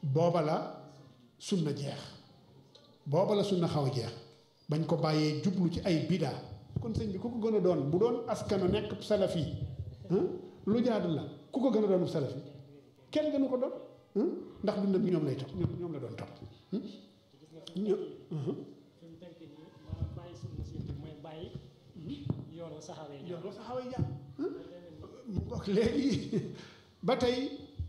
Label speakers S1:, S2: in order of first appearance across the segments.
S1: booba la sunna jeex booba la sunna xaw a jeex bañ ko bàyyee jublu ci ay bidaa kon sëñ bi ku ko gën a doon bu doon askano nekk salafi lu jaadu la ku ko gën a doon salafi kenn gënu ko doon ndax dundam bi ñoom lay topp ñoom la doon topp ño
S2: fi mu tënk nii maanaam bàyyi sunna si bi mooy bàyyi yoonu saxaaba yi
S1: yow doo saxaw ay jàmm mu ngoog léegi ba tey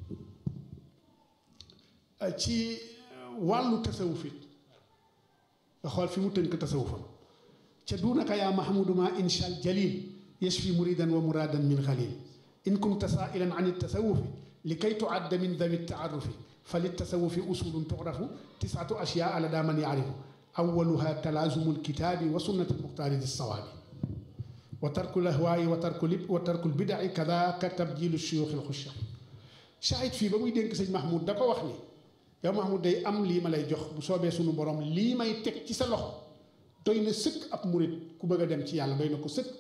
S1: ci wàllu tasawuf it nga xool fi mu tënk tasawufam ca duunaka yaa mahmudu ma incha jalil yashfi muridan wa muradan min xalil in kunta saailan an tasawufi likay tuadda min dawi taarufi fa litasawufi usulun tuxrafu tisatu ashyaa lada man yaarifu awaluha talaazumu lkitaabi wa sunnati lmuxtaari lissawaabi wa tarku lahwaayi wa tarku lib wa tarku lbidaci kadaka tabjilu shuyuuxi lxusha shahid fii ba muy dénk sëñ Mahmoud da ko wax ni yow Mahmoud day am lii ma lay jox bu soobee sunu borom lii may teg ci sa loxo doy na sëkk ab murit ku bëgg a dem ci yàlla doy na ko sëkk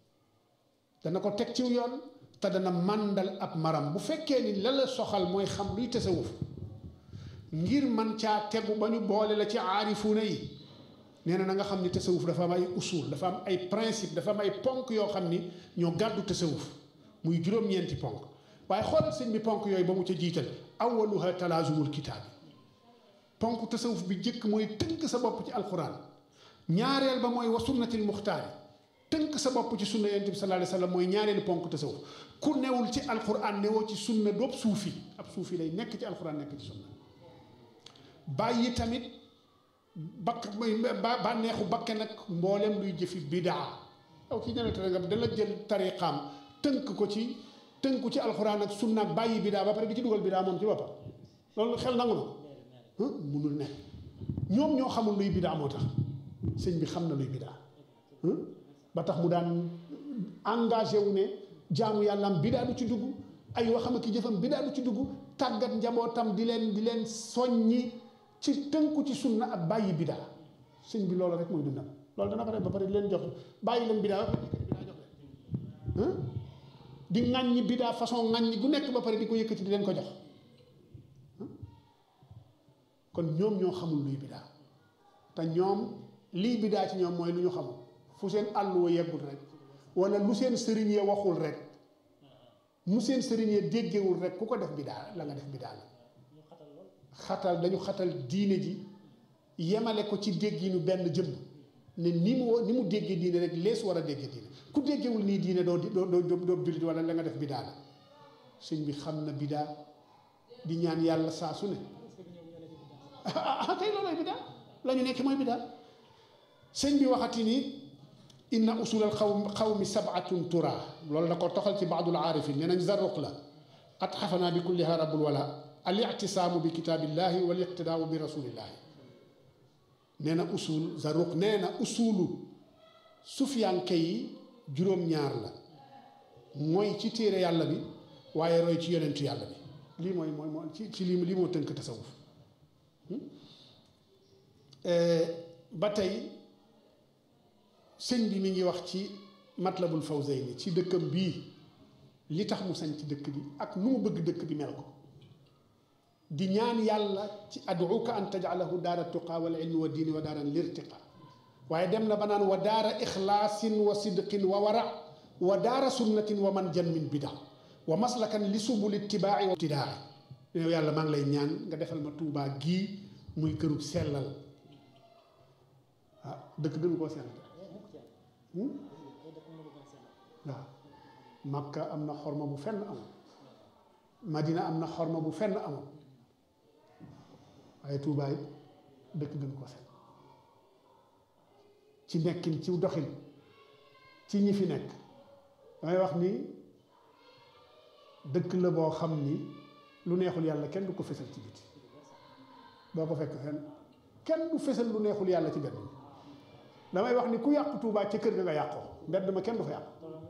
S1: dana ko teg ci yoon te dana màndal ab maram bu fekkee ni la la soxal mooy xam luy tasawuf ngir man caa tegu ba ñu boole la ci aarifuuna yi nee na na nga xam ni tasawuf dafa am ay usul dafa am ay principe dafa am ay ponk yoo xam ni ñoo gàddu tasawuf muy juróom-ñeenti ponk waaye xoolal sëñ bi ponk yooyu ba mu ca jiital awaluha talaazumul kitaab ponk tasawuf bi jëkk mooy tënk sa bopp ci alquran ñaareel ba mooy wa sunnatil muxtaari tënk sa bopp ci sunna yonent bi sallallahu alayhi wa sallam mooy ñaareelu ponk tasawuf ku newul ci alquran newoo ci sunna doob suufi ab suufi lay nekk ci alquran nekk ci sunna bàyyi tamit bakk bànneexu bakke nag mboolem luy jëfi bidaa yow kii ñene tere nga dala jël tariqaam tënk ko ci tënku ci alxuraan ak sunna ak bàyyi bidaa ba pare di ci dugal bidaa moom ci boppam loolu xel nangu na munul nekk ñoom ñoo xamul luy bidaa moo tax sëñ bi xam na luy bidaa ba tax mu daan engagé wu ne jaamu yàllaam bidaa du ci dugg ay waxam ak jëfam bidaa du ci dugg tàggat njabootam di leen di leen soññi ci tënku ci sunna ak bàyyi bidaa sëñ bi loolu rek mooy dundam loolu dana ko def ba pare di leen jox bàyyi leen bidaa ba pare bidaa jox leen di ŋàññi bidaa façon ŋàññi gu nekk ba pare di ko yëkkati di leen ko jox kon ñoom ñoo xamul luy bidaa te ñoom lii bidaa ci ñoom mooy lu ñu xamul fu seen àll wa yeggul rek wala lu seen sëriñ ya waxul rek mu seen sëriñ ya déggewul rek ku ko def bidaa la nga def bidaa la xatal dañu xatal diine ji yemale ko ci dégginu benn jëmm ne ni mu ni mu déggee diine rek lees war a déggee diine ku déggewul nii diine doo doo doo doo jullit wala la nga def bidaa la sëñ bi xam na bidaa di ñaan yàlla saa su ne ah kay loolooy bidaa la ñu nekk mooy bidaa sëñ bi waxati ni inna usulal xaw xawmi sabatun tura loolu da ko toxal ci baadul aarifin nee nañ zarruq la at xafanaa bi kulliha rabbul wala al ictisaamu bi kitaabillahi wal iqtidaau bi rasulillahi nee na usul zarruq nee na usulu sufiyanke yi juróom-ñaar la mooy ci téere yàlla bi waaye roy ci yonentu yàlla bi lii mooy mooy mooy ci ci lii lii moo tënk tasawuf ba tey sëñ bi mi ngi wax ci matlabul fawzayni ci dëkkam bii li tax mu sañ ci dëkk bi ak nu mu bëgg dëkk bi mel ko di ñaan yàlla ci aduuka an tajalahu daara tuqa wal ilmi wa diini wa daaran lirtiqa waaye dem na ba naan wa daara ixlaasin wa sidqin wa wara wa daara sunnatin wa man jan min bida wa maslakan li subul ittibaa'i wa ibtidaa yow yàlla maa ngi lay ñaan nga defal ma tuubaa gii muy kërug sellal ah dëkk gënu koo sellal waaw makka am na xorma bu fenn amul madina am na xorma bu fenn amul waaye tuubaay dëkk gën koo sell ci nekkin ci doxin ci ñi fi nekk damay wax ni dëkk la boo xam ni lu neexul yàlla kenn du ko fesal ci biti doo ko fekk fenn kenn du fesal lu neexul yàlla ci mbedd mi damay wax ni ku yàqu tuubaa ca kër ga nga yàqoo mbedd ma kenn du fa yàq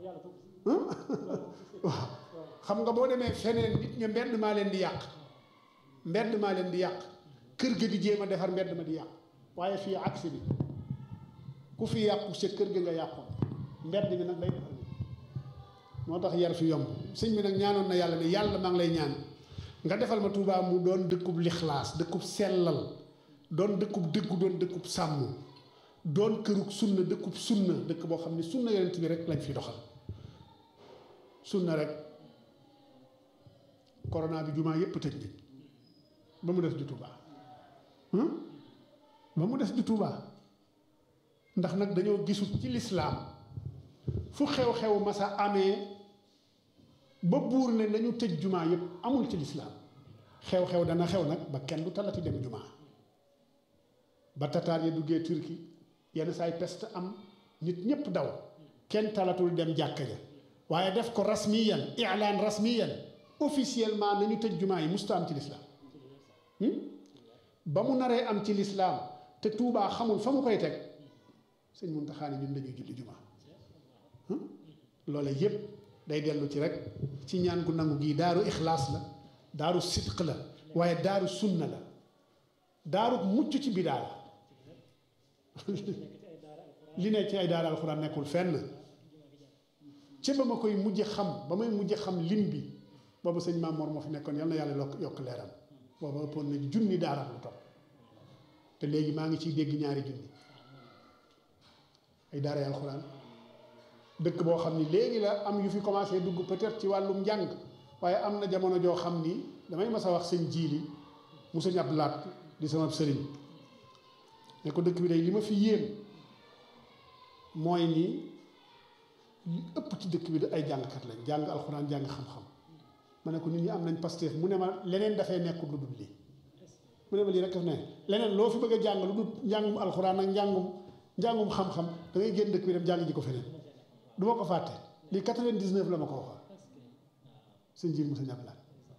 S1: waaw xam nga boo demee feneen nit ña mbedd maa leen di yàq mbedd maa leen di yàq kër ga di jéem a defar mbedd ma di yàq waaye fii aksi bi ku fi yàqu sa kër ga nga yàqoon mbedd mi nag day defar moo tax yar fi yomb sëñ bi nag ñaanoon na yàlla ne yàlla maa ngi lay ñaan nga defal ma Touba mu doon dëkkub lixlaas dëkkub sellal doon dëkkub dëggu doon dëkkub sàmm doon kërug sunna dëkkub sunna dëkk boo xam ne sunna yonent bi rek lañ fi doxal sunna rek corona bi jumaa yépp tëj nañ ba mu des du Touba ba mu des du Touba ndax nag dañoo gisul ci lislaam fu xew-xew masa amee ba buur ne nañu tëj jumaa yépp amul ci lislaam xew-xew dana xew nag ba kenn du talati dem jumaa ba tataar ya duggee turki yenn saay peste am nit ñépp daw kenn talatul dem jàkka ja waaye def ko rasmiyan ilaan rasmiyan officiellement nañu tëj jumaa yi musta am ci lislaam ba mu naree am ci lislaam te tuubaa xamul fa mu koy teg sëñ Muntaxa ne ñun dañuy julli jumaa loola yépp day dellu ci rek ci ñaan gu nangu gii daaru ixlaas la daaru sidq la waaye daaru sunna la daaru mucc ci bidaa la li ne ci ay daara alxuraan nekkul fenn ci ba ma koy mujj xam ba may mujj xam lim bi boobu sëñ Maam Mor moo fi nekkoon yal na yàlla yokk yokk leeram booba ëppoon na junni daara lu topp te léegi maa ngi ciy dégg ñaari junni ay daara alxuraan dëkk boo xam ni léegi la am yu fi commencé dugg peut-être ci wàllum njàng waaye am na jamono joo xam ni damay mas a wax sëñ jiili mu sëñ ab laat di sama sëriñ ne ko dëkk bi day li ma fi yéem mooy ni li ëpp ci dëkk bi da ay jàngkat lañ jàng alxuraan jàng xam-xam ma ne ko nit ñi am nañ pasteef mu ne ma leneen dafay nekk lu dul lii mu ne ma lii rek daf ne leneen loo fi bëgg a jàng lu dul njàngum alxuraan ak njàngum njàngum xam-xam da ngay génn dëkk bi dem jàng ji ko feneen du ma ko fàtte lii 99 la ma ko waxoon sëñ jiir mu sa ñàpp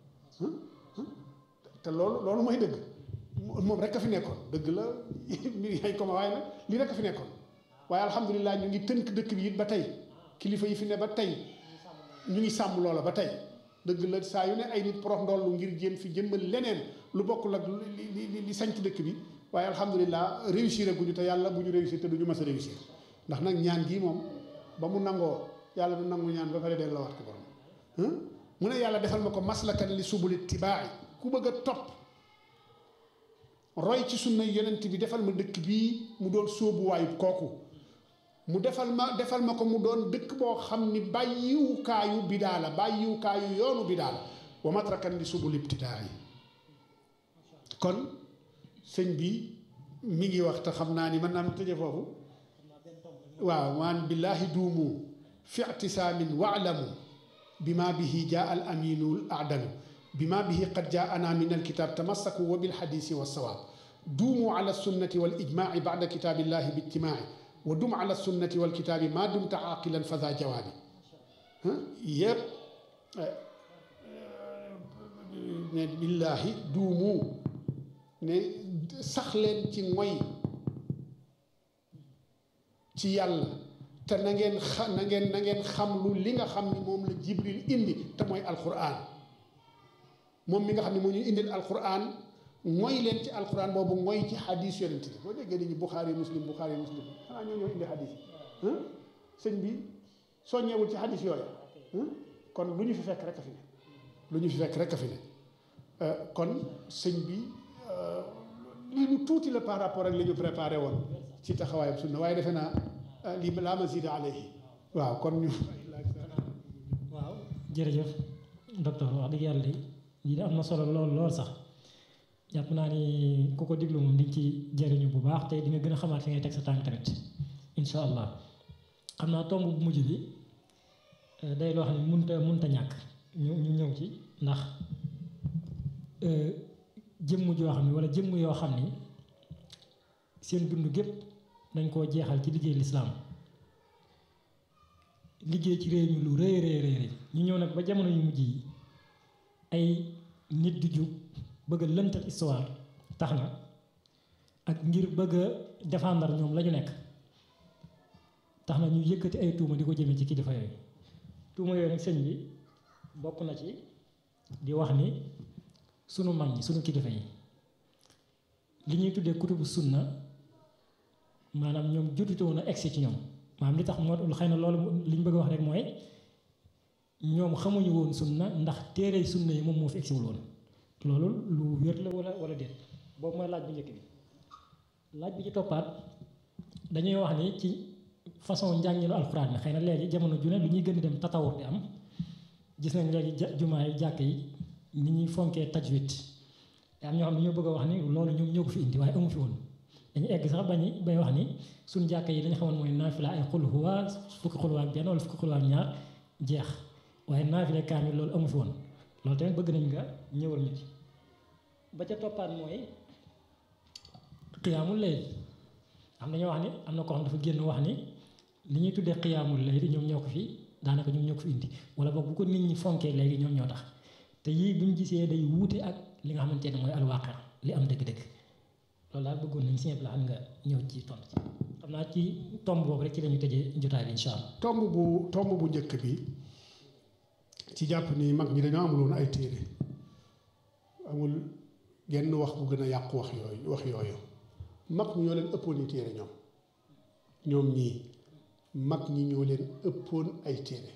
S1: te loolu loolu mooy dëgg moom rek a fi nekkoon dëgg la mbir yaay ko ma waaye nag lii rek a fi nekkoon waaye alhamdulilah ñu ngi tënk dëkk bi it ba tey kilifa yi fi ne ba tey ñu ngi sàmm loola ba tey dëgg la saa yu ne ay nit porox ndollu ngir jéem fi jëmmal leneen lu bokkul ak li li li sañc dëkk bi waaye alhamdulilah réussir guñu te yàlla bu ñu réussir te du ñu mës a réussir ndax nag ñaan gii moom ba mu nangoo yàlla du nangu ñaan ba pare delloowaat ko borom mu ne yàlla defal ma ko maslakan li subuli tibaa'i ku bëgg a topp roy ci sunna yonent bi defal ma dëkk bii mu doon sóobuwaayu kooku mu defal ma defal ma ko mu doon dëkk boo xam ni bàyyiwukaayu bidaa la bàyyiwukaayu yoonu bidaa la wa matrakan li subul ibtidaa yi kon sëñ bi mi ngi wax te xam naa ni mën naa am tëje foofu waaw maan billaahi duumu fi ictisaamin waalamu bima bihi jaa al aminul adalu bima bihi qad jaana min alkitab tamassaku wa bilxadisi walsawaab duumu ala sunnati wal ijmaaci bacda kitaabillahi biijtimaaci wa dum ala sunnati wal kitaabi maa dumta aaqilan fa daa jawaabi yëpp ne billaahi duumu ne sax leen ci ngoy ci yàlla te na ngeen xa na ngeen na ngeen xam lu li nga xam ni moom la jibril indi te mooy alquran moom mi nga xam ne moo ñu indil alquran mooy leen ci alquran boobu mooy ci xadis yonent bi boo déggee nit ñi buxaari muslim buxaari muslim xanaa ñoo ñoo indi xadis yi sëñ bi soññeewul ci xadis yooyu kon lu ñu fi fekk rek a fi ne lu ñu fi fekk rek a fi ne kon sëñ bi lii lu tuuti la par rapport ak li ñu préparé woon ci taxawaayam sunna waaye defe naa lii laa mazida alayhi waaw kon ñu
S2: waaw jërëjëf docteur wax dëgg yàlla de lii de am na solo lool lool sax jàpp naa ni ku ko diglu moom di ci jëriñu bu baax te di nga gën a xamaat fi ngay teg sa tànk tamit incha allah xam naa tomb bu mujj bi day loo xam ne munta munta ñàkk ñu ñu ñëw ci ndax jëmm joo xam ne wala jëmm yoo xam ni seen dund gépp dañ koo jeexal ci liggéey lislaam liggéey ci réew mi lu rëy rëy rëy ñu ñëw nag ba jamono yu mujj yi ay nit di jug bëgg a lëntal histoire tax na ak ngir bëgg a défendre ñoom la ñu nekk tax na ñu yëkkati ay tuuma di ko jëmee ci kilifa yooyu tuuma yooyu nag sëñ bi bokk na ci di wax ni sunu mag ñi sunu kilifa yi li ñuy tuddee kutubu sunna maanaam ñoom jotutu woon a egsi ci ñoom maanaam li tax moo xëy na loolu li ñu bëgg a wax rek mooy ñoom xamuñu woon sunna ndax téere sunna yi moom moo fi egsiwul woon loolu lu wér la wala wala déet boobu mooy laaj bu njëkk bi laaj bi ci toppaat dañuy wax ni ci façon njànginu alxuraan bi xëy na léegi jamono ju ne lu ñuy gën di dem tatawur di am gis nañ léegi ja jumaa yi jàkk yi ni ñuy fonkee tajwid te am ñoo xam ne ñoo bëgg a wax ni loolu ñoom ñoo ko fi indi waaye amu fi woon dañu egg sax bañu bay wax ni suñ jàkk yi dañu xamoon mooy naafila ay xul huwa fukki xul huwa ak benn wala fukki xul huwa ak ñaar jeex waaye naafila kaamil loolu amu fi woon loolu tamit bëgg nañ nga ñëwal ñu ci ba ca toppaat mooy xiyaamul layl am na ñoo wax ni am na ko xam dafa génn wax ni li ñuy tuddee xiyaamul layl ñoom ñoo ko fi daanaka ñoom ñoo ko fi indi wala boog bu ko nit ñi fonkee léegi ñoom ñoo tax te yii bu ñu gisee day wuute ak li nga xamante ne mooy alwaaqi li am dëgg-dëgg loolu daal bëggoon nañ si ñëpp la xam nga ñëw ci tontu ci xam naa ci tomb boobu rek ci la ñu tëjee jotaay bi incha allah.
S1: tomb bu tomb bu njëkk bi ci jàpp ni mag ñi dañoo amuloon ay téere amul genn wax bu gën a yàqu wax yooyu wax yooyu mag ñi ñoo leen ëppoon i téere ñoom ñoom ñii mag ñi ñoo leen ëppoon ay téere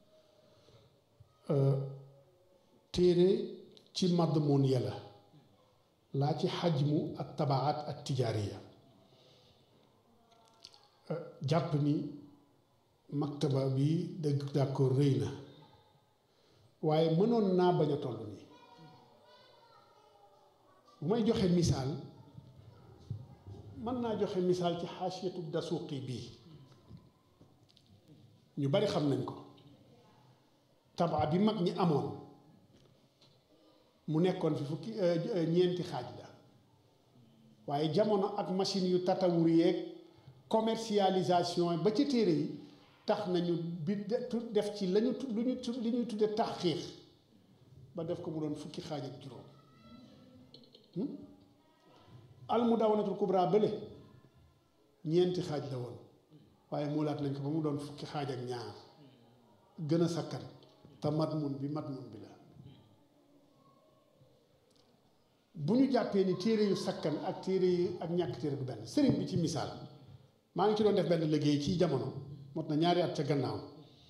S1: téere ci madmun ya la laa ci xajmu ak tabaat ak tijaariya jàpp ni maktaba bi dëgg d'accord rëy na waaye mënoon naa bañ a toll nii bu may joxe misaal mën naa joxe misaal ci xaasiyatu dasuuqi bii ñu bari xam nañ ko tabaa bi mag ñi amoon mu nekkoon fi fukki ñeenti xaaj la waaye jamono ak machine yu tatawur yeeg commercialisation ba ci téere yi tax nañu bi def ci lañu lu ñu li ñuy tudde taxqiiq ba def ko mu doon fukki xaaj ak juróom al mudawwanatul kubra bële ñeenti xaaj la woon waaye muulaat nañ ko ba mu doon fukki xaaj ak ñaar gën a sakkan te matmun bi matmun bi la bu ñu jàppee ni téere yu sakkan ak téere yi ak ñàkk téere du benn sëriñ bi ci misaal maa ngi ci doon def benn liggéey ci jamono mot na ñaari at ca gannaaw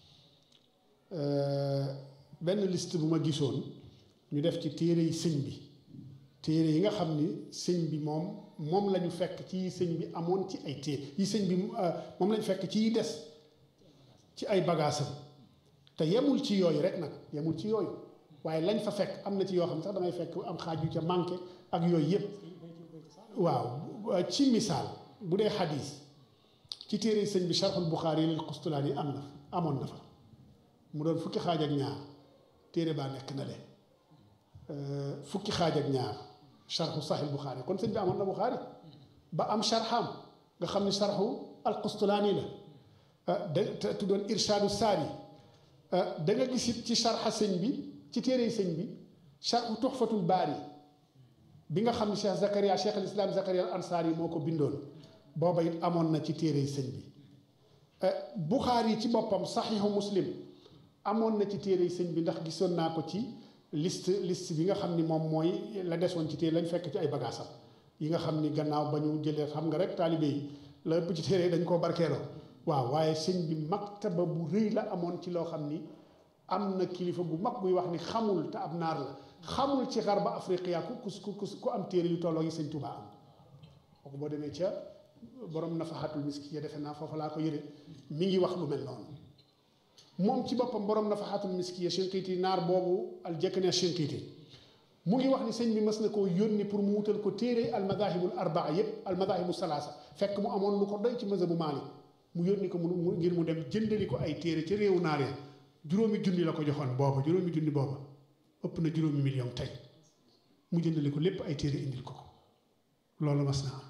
S1: benn liste bu ma gisoon ñu def ci téere yi sëñ bi téere yi nga xam ni sëñ bi moom moom la ñu fekk ci sëñ bi amoon ci ay téere yi sëñ bi moom lañu fekk ci des ci ay bagaasam te yemul ci yooyu rek nag yemul ci yooyu waaye lañ fa fekk am na ci yoo xam sax damay fekk am xaaj yu ca manqué ak yooyu yëpp waaw ci misaal bu dee xadis ci téere sëñ bi charxul buxaari lil qustulaani am na amoon na fa mu doon fukki xaaj ak ñaar téere baa nekk na le fukki xaaj ak ñaar charxu saxil buxaari kon sëñ bi amoon na buxaari ba am charxam nga xam ne charxu al qustulaani la da te tuddoon irshaadu saari da nga gis it ci charxa sëñ bi ci téere sëñ bi charxu tuxfatul baari bi nga xam ne cheikh Zakaria cheikh al islam Zakaria al ansaari moo ko bindoon booba it amoon na ci téere sëñ bi buxaari ci boppam saxiixu muslim amoon na ci téere sëñ bi ndax gisoon naa ko ci liste liste bi nga xam ni moom mooy la desoon ci téere lañ fekk ci ay bagaasam yi nga xam ni gannaaw ba ñu jëlee xam nga rek taalibe yi la ëpp ci téere dañ koo barkeeloo waaw waaye sëñ bi maktaba bu rëy la amoon ci loo xam ni am na kilifa bu mag buy wax ni xamul te ab naar la xamul ci xarba afriqiya ku ku ku ku am téere yu tolloo yi sëñ Tuubaa am kooku boo demee ca borom nafaxatul miski ya defe naa foofa laa ko yëre mi ngi wax lu mel noonu moom ci boppam borom nafaxatul miski ya Shinqiiti naar boobu al jëkkane Shinqiiti mu ngi wax ni sëñ bi mës na koo yónni pour mu wutal ko téere al madahibul arbaa yépp al madahibu salaasa fekk mu amoon lu ko doy ci mazhabu Maalik mu yónni ko mu ngir mu dem jëndali ko ay téere ca réewu naar ya juróomi junni la ko joxoon booba juróomi junni booba ëpp na juróomi million tey mu jëndali ko lépp ay téere indil ko ko loolu mas na am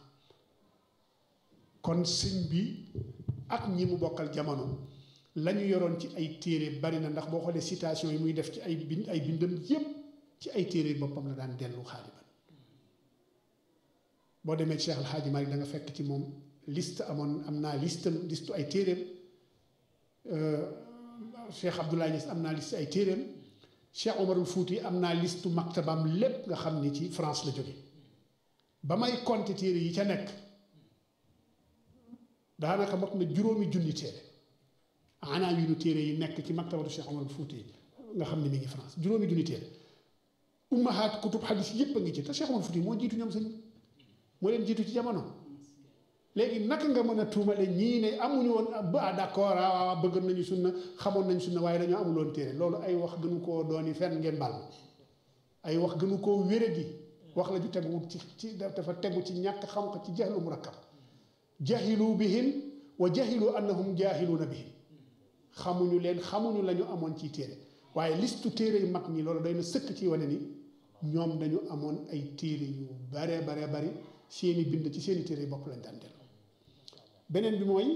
S1: kon sëñ bi ak ñi mu bokkal jamono la ñu yoroon ci ay téere bari na ndax boo xoolee citation yi muy def ci ay bind ay bindam yépp ci ay téere boppam la daan dellu xaaliban boo demee Cheikh El Hadji Malick da nga fekk ci moom liste amoon am naa liste liste ay téereem Cheikh Abdoulaye Niass am naa liste ay téereem Cheikh Omarul Fouti am naa liste maktabam lépp nga xam ni ci France la jóge ba may compter téere yi ca nekk daanaka mot na juróomi junni téere anaa yu nu téere yi nekk ci maktabatu Cheikh Omarul Fouti nga xam ne mi ngi France juróomi junni téere ummahaat kutub xadis yépp a ngi ci te Cheikh Omar Fouti moo jiitu ñoom sëñ moo leen jiitu ci jamono léegi naka nga mën a tuumale ñii ne amuñu woon ba d'accord waaw bëgg nañu sunna xamoon nañu sunna waaye dañoo amuloon téere loolu ay wax gënu koo dooni fenn ngeen bal ay wax gënu koo wéradi wax la ju tegu ci ci dafa tegu ci ñàkk xam ko ci jahlu murakkab jahilu bihim wa jahilu annahum jahiluuna bihim xamuñu leen xamuñu la ñu amoon ci téere waaye listu téere yu mag ñi loolu day na sëkk ci wane ni ñoom dañu amoon ay téere yu bare bare bari seeni bind ci seeni téere yu bopp lañ daan dellu beneen bi mooy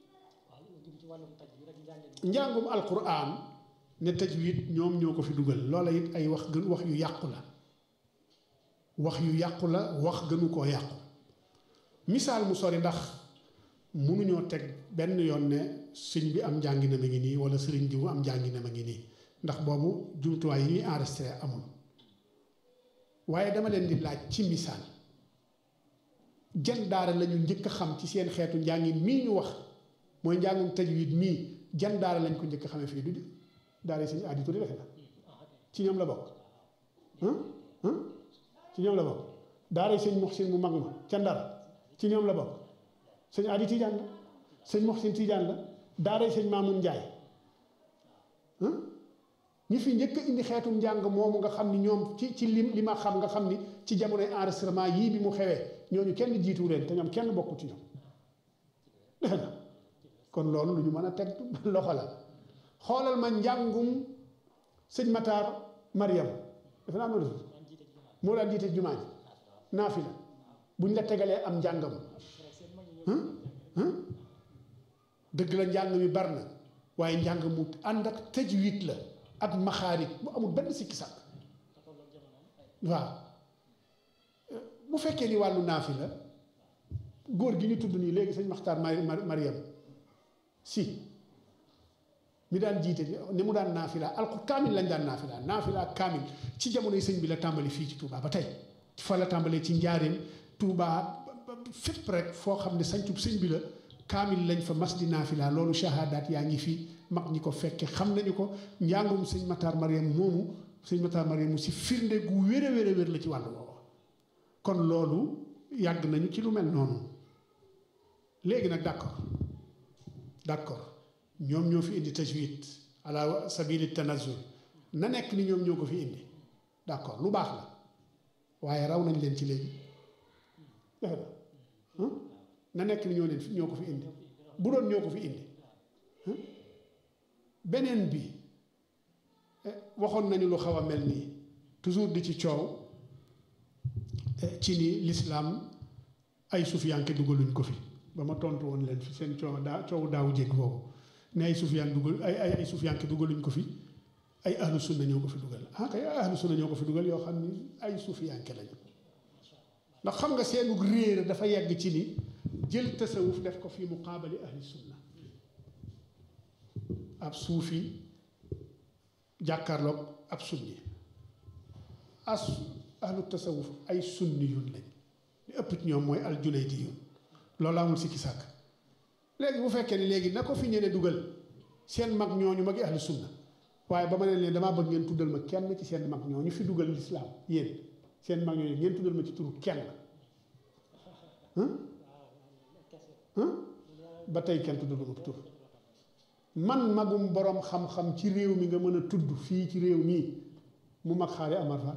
S1: njàngum alquran ne tajwid ñoom ñoo ko fi dugal loola it ay wax gën wax yu yàqu la wax yu yàqu la wax gënu koo yàqu misaal mu sori ndax mënuñoo teg benn yoon ne sëñ bi am njàngina ma ngi nii wala sëriñ diwu am njàngina ma ngi nii ndax boobu jumtuwaay yi ñuy enregistré amul waaye dama leen di laaj ci misaal jan daara lañu njëkk a xam ci seen xeetu njàngin mii ñu wax mooy njàngum tajwid mii jan daara lañ ko njëkk a xamee fii du daara yi sëñ aadi tuddi defe na ci ñoom la bokk ci ñoom la bokk daara yi sëñ Muxsin mu mag ma ca Ndar ci ñoom la bokk sëñ aadi Tijaan la sëñ Muxsin Tijaan la daara yi sëñ Maamun Njaay ñi fi njëkk indi xeetum njàng moomu nga xam ni ñoom ci ci lim li ma xam nga xam ni ci jamonoy enregistrement yii bi mu xewee ñooñu kenn jiitu leen te ñoom kenn bokku ci ñoom defe na kon loolu lu ñu mën a teg loxo la xoolal ma njàngum sëñ Matar Mariam defe naa noonu moo daan jiite jumaa ji naafila buñ la tegalee am njàngam dëgg la njàng mi bar na waaye njàng mu ànd ak tajwid la ak maxaarit bu amul benn sikki sàkk waaw bu fekkee ni wàllu naafi la góor gi ñu tudd nii léegi sëñ Maxtaar Mariam si mi daan jiite ni mu daan naafila alku kaamil lañ daan naafila naafila kaamil ci jamonoy sëñ bi la tàmbali fii ci Touba ba tey fa la tàmbalee ci njaareem Touba fépp rek foo xam ne sañcub sëñ bi la kaamil lañ fa mas di naafila loolu shahadaat yaa ngi fii mag ñi ko fekke xam nañu ko njàngum sëñ Matar Mariam moomu sëñ Matar Mariam mu si firnde gu wér a wér a wér la ci wàllu woowu kon loolu yàgg nañu ci lu mel noonu léegi nag d'accord d'accord ñoom ñoo fi indi tajwid ala sabili tanazul na nekk ni ñoom ñoo ko fi indi d'accord lu baax la waaye raw nañ leen ci léegi defe na na nekk ni ñoo leen ñoo ko fi indi bu doon ñoo ko fi indi beneen bi waxoon nañu lu xaw a mel nii toujours di ci coow ci ni lislaam ay sufiyanke dugaluñ ko fi ba ma tontu woon leen fi seen coow daa coow daawu jégg boobu ne ay sufiyaan dugal ay ay ay sufiyanke dugaluñ ko fi ay ahlu sunna ñoo ko fi dugal ah kay ahlu sunna ñoo ko fi dugal yoo xam ni ay sufiyanke lañu ndax xam nga seenu réer dafa yegg ci ni jël tasawuf def ko fi muqaabali ahli sunna ab suufi jàkkaarloog ab sunni as ahlu tasawuf ay sunni yun lañ li ëpp ci ñoom mooy al julaydi yun loolu amul sikki sàkk léegi bu fekkee ne léegi na ko fi ñene dugal seen mag ñooñu magi ahlu sunna waaye ba ma ne leen damaa bëgg ngeen tuddal ma kenn ci seen mag ñooñu fi dugal lislaam yéen seen mag ñooñu ngeen tuddal ma ci turu kenn ba tey kenn tuddal ma tur man magum borom xam-xam ci réew mi nga mën a tudd fii ci réew mii mu mag xaari Amar Fall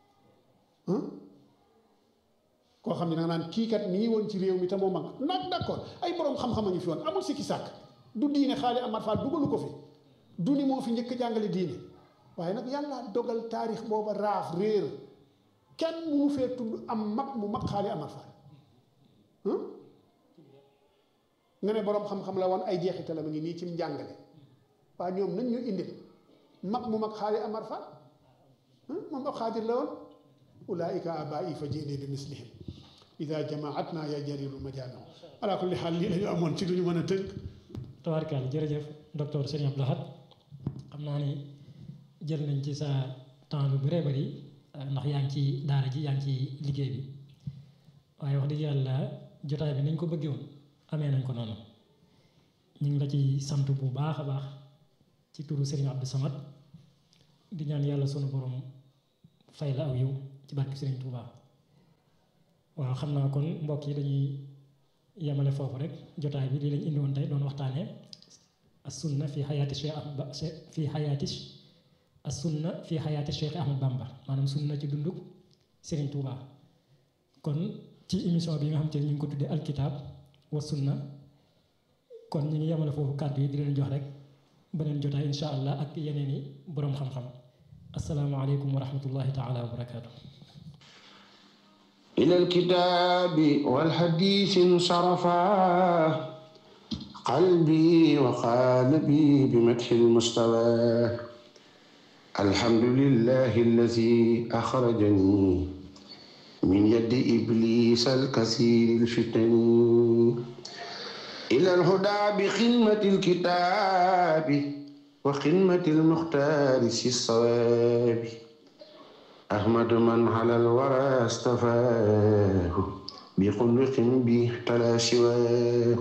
S1: koo xam ne da nga naan kii kat mi ngi woon ci réew mi te moo mag nag d'accord ay borom xam-xam a ngi fi woon amul sikki sàkk du diine xaali Amar Fall dugalu ko fi du ni moo fi njëkk jàngale diine waaye nag yàlla dogal taarix booba raaf réer kenn munu fee tudd am mag mu mag xaali Amar Fall nga ne boroom xam-xam la woon ay jeexital ma ngi nii ci njàngale waaye ñoom nañ ñu indil mag mu mag xaali Amar Fall moom ab xaadir la woon ulaika abai fa jiini bi mislihim ida jamaatna ya jariru majaano ala kulli xaal lii la ñu amoon ci lu ñu mën a tënk
S2: tabaarkalla jërëjëf docteur Serigne Abdou Lahad xam naa ni jël nañ ci sa temps lu bëree bëri ndax yaa ngi ci daara ji yaa ngi ci liggéey bi waaye wax dëgg yàlla jotaay bi nañ ko bëggee woon amee nañ ko noonu ñu ngi la ci sant bu baax a baax ci turu Serigne Abdou Samad di ñaan yàlla sunu borom fay la aw yiw ci barke Sëriñ Tuuba waaw xam naa kon mbokk yi dañuy yemale foofu rek jotaay bi lii lañ indi woon tey doon waxtaanee as sunna fi xayaati Cheikh Ahmad fi xayaati as sunna fi xayaati Cheikh Ahmad Bamba maanaam sunna ci dunduk Sëriñ Tuuba kon ci émission bi nga xam te ne ñu ngi ko tuddee alkitab wa sunna kon ñu ngi yemale foofu kàddu yi di leen jox rek beneen jotaay insha allah ak yeneen i boroom xam-xam asalaamaaleykum wa rahmatullahi taala wa barakaatu.
S3: إلى الكتاب والحديث انصرفا قلبي وقالبي بمدح المستوى الحمد لله الذي أخرجني من يد إبليس الكثير الفتن إلى الهدى بخدمة الكتاب وخدمة المختار في الصواب أحمد من على الورى استفاه بخلق به تلا سواه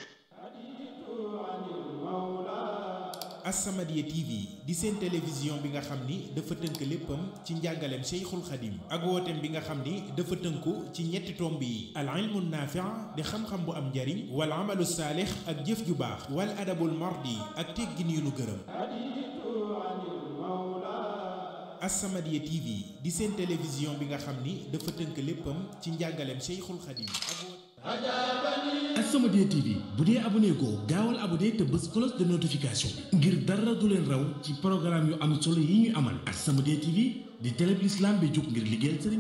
S4: As-Samadiyya TV di seen télévision bi nga xam ni dafa tënk léppam ci njàngaleem Cheikhul Khadim ak wooteem bi nga xam ni dafa tënku ci ñetti tomb yi al ilmu naafi' di xam-xam bu am njariñ wal amalu saalix ak jëf ju baax wal adabul mardi ak teggin yu nu gërëm As-Samadiyya TV di seen télévision bi nga xam ni dafa tënk léppam ci njàngaleem Cheikhul Khadim ak
S5: As-Samadiyya TV bu dee abonné ko gaawal abonné te bës cloche de notification bi ngir dara du leen raw ci programme yu am solo yi ñuy amal As-Samadiyya TV di télé bi l'islam bi jóg ngir liggéeyal sëriñ